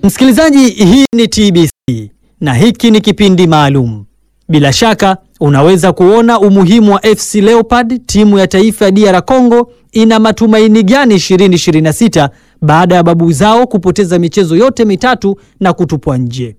Msikilizaji, hii ni TBC na hiki ni kipindi maalum. Bila shaka unaweza kuona umuhimu wa FC Leopard, timu ya taifa ya DR Congo ina matumaini gani 2026 baada ya babu zao kupoteza michezo yote mitatu na kutupwa nje.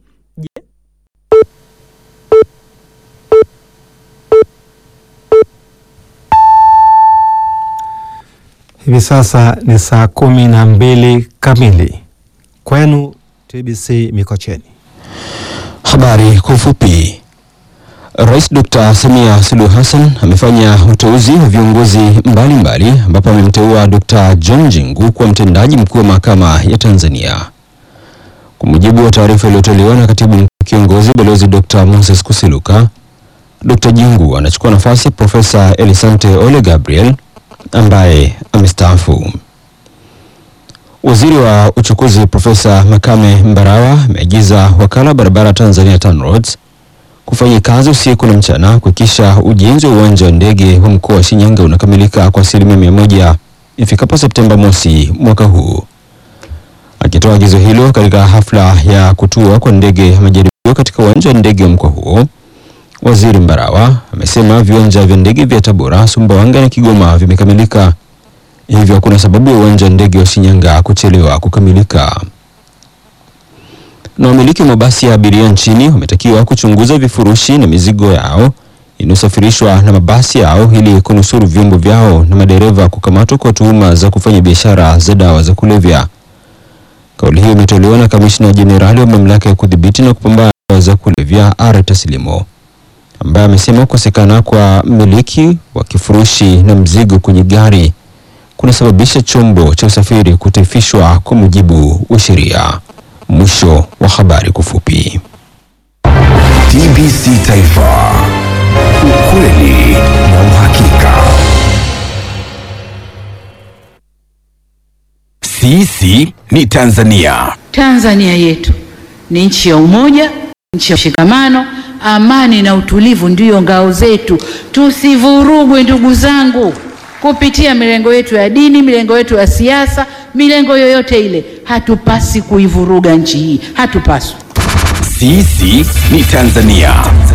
Hivi sasa ni saa kumi na mbili kamili kwenu TBC Mikocheni. Habari kwa ufupi. Rais Dr. Samia Suluhu Hassan amefanya uteuzi wa viongozi mbalimbali ambapo amemteua Dr. John Jingu kuwa mtendaji mkuu wa mahakama ya Tanzania. Kwa mujibu wa taarifa iliyotolewa na katibu mkuu kiongozi Balozi Dr. Moses Kusiluka, Dr. Jingu anachukua nafasi ya Profesa Elisante Ole Gabriel ambaye amestaafu. Waziri wa uchukuzi Profesa Makame Mbarawa ameagiza wakala wa barabara Tanzania TANROADS kufanya kazi usiku na mchana kuhakikisha ujenzi wa uwanja wa ndege wa mkoa wa Shinyanga unakamilika kwa asilimia mia moja ifikapo Septemba mosi mwaka huu. Akitoa agizo hilo katika hafla ya kutua kwa ndege ya majaribio katika uwanja wa ndege wa mkoa huo, Waziri Mbarawa amesema viwanja vya ndege vya Tabora, Sumbawanga na Kigoma vimekamilika, hivyo hakuna sababu ya uwanja wa ndege wa Shinyanga kuchelewa kukamilika. Na wamiliki wa mabasi ya abiria nchini wametakiwa kuchunguza vifurushi na mizigo yao inayosafirishwa na mabasi yao ili kunusuru vyombo vyao na madereva kukamatwa kwa tuhuma za kufanya biashara za dawa za kulevya. Kauli hiyo imetolewa na kamishna jenerali wa mamlaka ya kudhibiti na kupambana na dawa za kulevya R Taslimo ambaye amesema kukosekana kwa mmiliki wa kifurushi na mzigo kwenye gari kunasababisha chombo cha usafiri kutaifishwa kwa mujibu wa sheria. Mwisho wa habari kwa ufupi. TBC Taifa, ukweli na uhakika. Sisi ni Tanzania. Tanzania yetu ni nchi ya umoja, nchi ya mshikamano, amani na utulivu ndiyo ngao zetu. Tusivurugwe ndugu zangu, kupitia milengo yetu ya dini, milengo yetu ya siasa, milengo yoyote ile. Hatupasi kuivuruga nchi hii, hatupaswi. Sisi ni Tanzania.